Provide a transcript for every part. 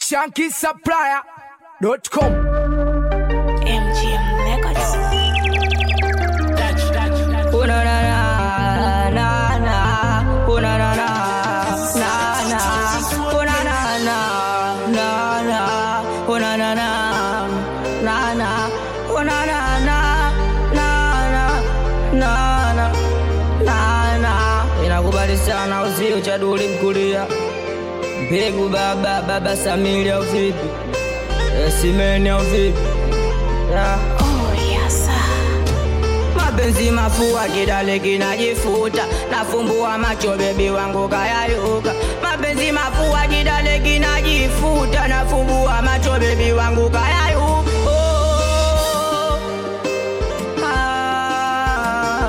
shankisupplier.com MGM Records. Oh na na na na na. Oh na na na na na. Oh na na na na na. Oh na na na na na. Oh na na na na na na na na na. Inakubali sana uzio cha duli mkulia mbegu baba baba Samili au vipi? Eh, Simeni au vipi? Yeah. Oh, yes, sir. mapenzi mafua kidale kinajifuta nafumbua macho bebi wangu kayayuka mapenzi mafua kidale kinajifuta nafumbua macho bebi wangu kayayuka oh, ah.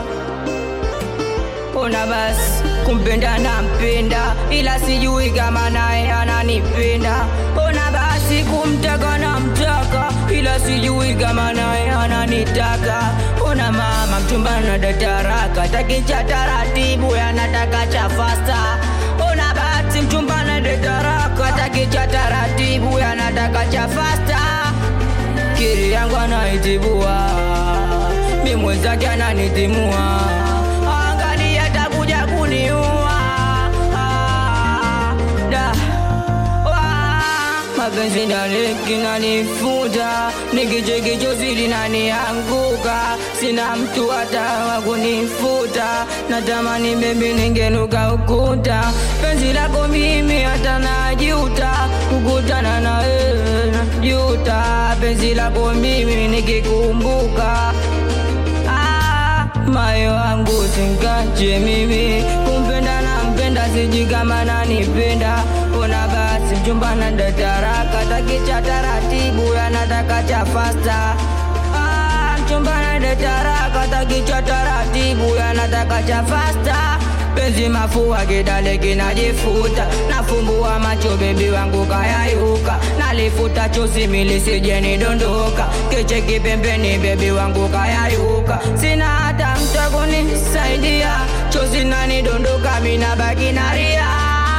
Ona basi kumpenda nampenda, ila sijui kama naye ananipenda. Ona basi kumtaka namtaka, ila sijui kama naye ananitaka. Ona mama mchumba na dataraka, taki cha taratibu, anataka cha fasta. Ona basi mchumba na dataraka, taki cha taratibu, anataka cha fasta kiri yangu anaitibua, mi mwenzake ananitimua, angalia atakuja kuniua Ah, da. Wa, mapenzi daleki nanifuta, nikichekichozi linanianguka, sina mtu hata wa kunifuta, natamani bebi ningenuka ukuta, penzi lako mimi hata najuta, kukutana na wewe najuta, penzi lako mimi nikikumbuka Ah, moyo wangu singache mimi kumpenda na mpenda siji kama nanipenda ona basi mchumba na dataraka takicha taratibu yanataka cha fasta Ah, mchumba na dataraka takicha taratibu yanataka cha fasta penzi mafua kidale kinajifuta nafumbua macho bebi wangu kayayuka nalifuta chozi milisije nidondoka kicheki pembeni bebi wangu kayayuka sina hata mta kunisaidia chozi nanidondoka mina baki naria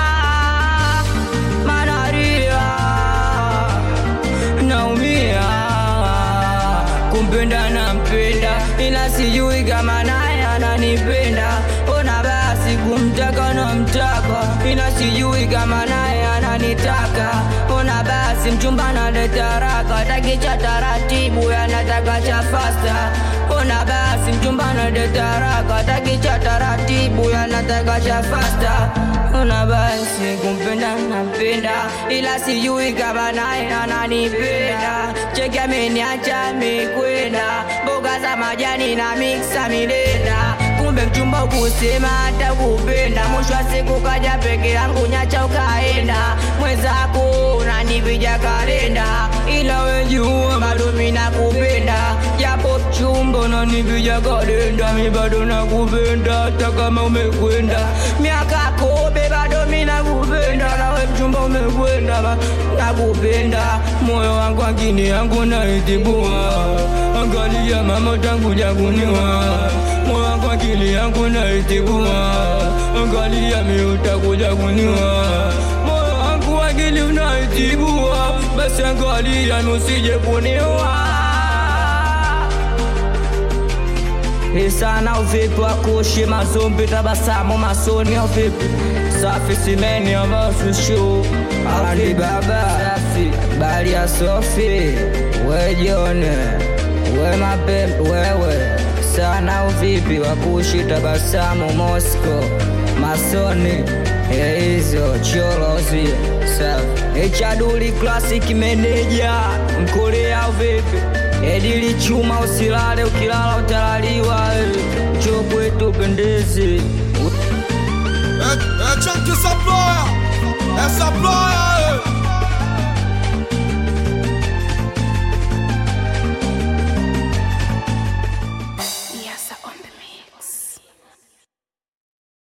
manaria naumia kumpenda nampenda ila sijui kama naye ananipenda ona basi kumtaka namtaka ila sijui kama naye ananitaka ona basi mchumba naleta raka takicha taratibu yanataka cha fasta ona basi mchumba naleta raka takicha taratibu yanataka cha fasta ona basi kumpenda nampenda ila sijui kama naye ananipenda cheki ameniacha mikwenda mboga za majani na miksa milenda kumbe mchumba ukusema hata kupenda mwisho wa siku kaja peke yangu nyacha ukaenda mwenzako unanivija kalenda ila wejua bado mina kupenda japo chumba unanivija kalenda mi bado nakupenda hata kama umekwenda miaka kobe bado mina kupenda nawe mchumba umekwenda ba- nakupenda moyo wangu akini yangu naitibua angalia mama tangu jaguniwa moyo wangu akili yangu naitibua angalia miutakuja kuniwa moyo wangu akili unaitibua basi angalia nusije kuniwa Isana uvipi wakushi mazumbi tabasamu masoni au vipi safi simeni ambasushu ali baba safi bali ya sofi we jone we mapembe wewe sana uvipi wakushi tabasamu Moscow masoni ya hizo cholozi safi ichaduli classic manager mkorea uvipi edili chuma usilale ukilala utalaliwa cho kwetu pendezi É, é Chunky Supplier, é Supplier,